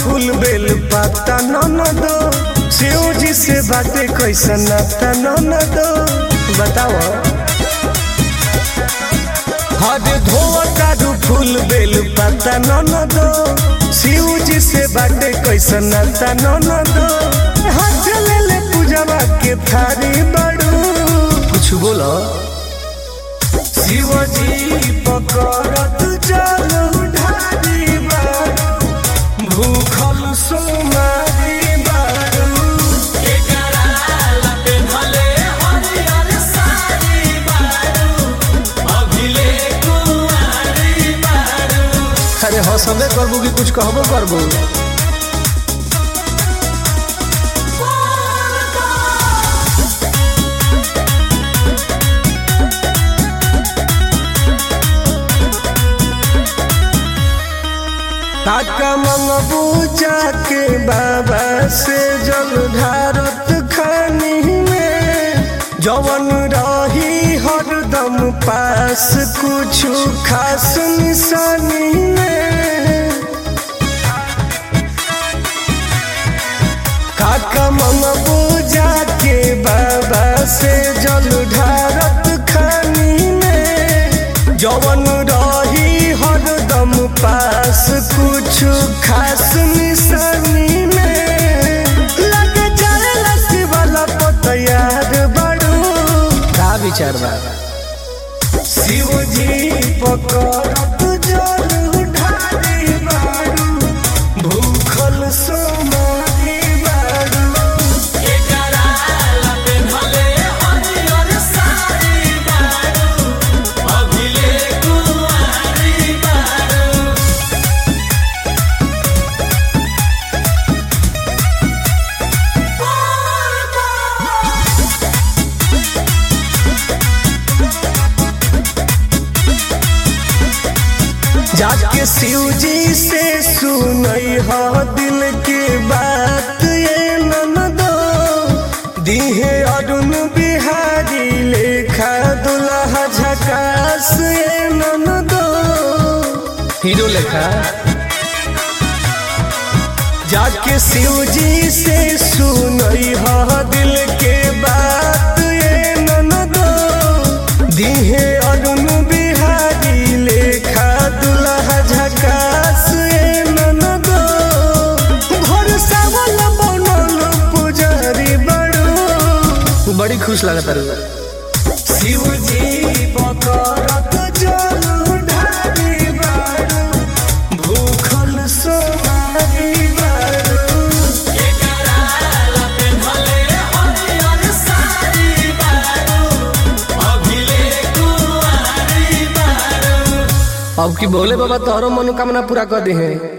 फूल बेल पाता न दो शिव जी से बातें कैसा नाता न दो बताओ हर धोतारू फूल बेल पाता न दो शिव जी से बातें कैसा नाता न दो हाथ ले ले पूजवा के थारी बड़ू कुछ बोलो शिवजी पकड़त जल ढारी बारू भूखल सोमारी बारू अरे हंसबे करबू कि कुछ कहबो करबू काका मंगबू जाके बाबा से जल ढारत खानी में जवन रही हरदम पास कुछ खास निशानी में काका मंगबू जाके बाबा से जल ढारत खानी में जवन रही हरदम पास कुछ खास निशानी में लग जाए शिवाला पतयार बड़ू का विचार बा शिव जी पकड़त जल ढारी बारू भूखल सोमारी बारू जाके शिव जी से सुनई हो दिल की बात ये ननदो दीहे अरुण बिहारी लेखा दुल्हा झकास ये ननदो हीरो लेखा जाके शिव जी से सुनई हो दिल के बात ये ननदो दीहे अरुण बिहारी लेखा दुल्हा झकास ये ननदो भरोसा वाला बनल पुजारी बड़ू बड़ी खुश लगता रे शिव जी पकड़त जल ढारी बारू भूखल सोमारी बारू अब की बोले बाबा तोहरो मनोकामना पूरा कर दे हैं